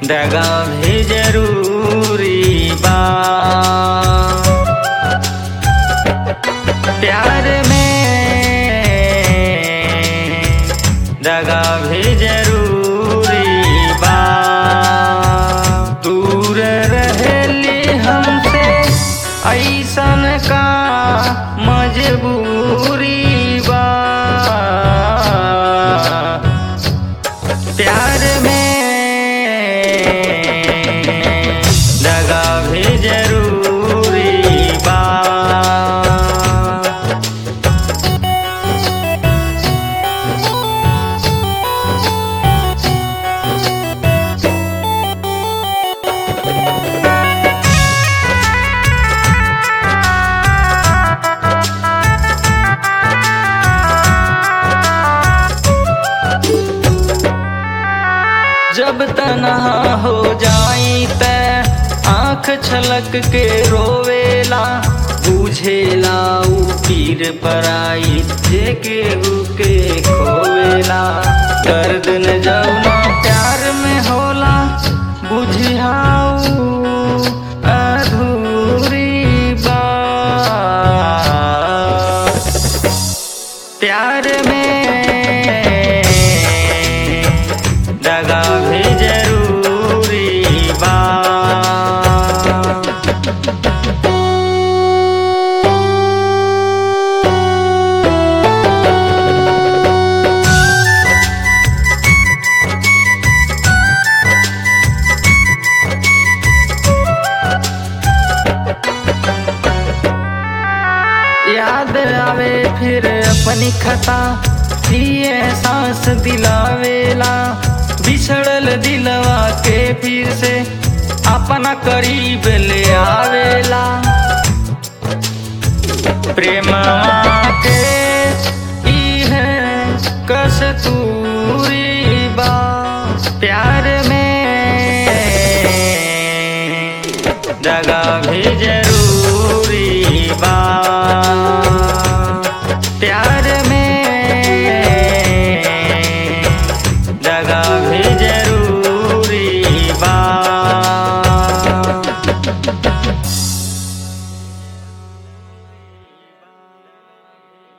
दगा भी जरूरी बा प्यार में दगा भी जरूरी बा दूर रहेली हमसे ऐसन का मजबूरी बा प्यार में दगा भी जरूरी बा जब तनहा हो जाई त आँख छलक के रोवेला बुझेला ऊ पीर पराई जे केहू के खोवेला दर्द न जौना प्यार में होला बुझियाऊ अधूरी बात प्यार में दगा भी जरूरी बा याद आवे फिर अपनी खता ये एहसास दिलावेला बिछड़ल दिलवा के फिर से अपना करीब ले आवेला प्रेम के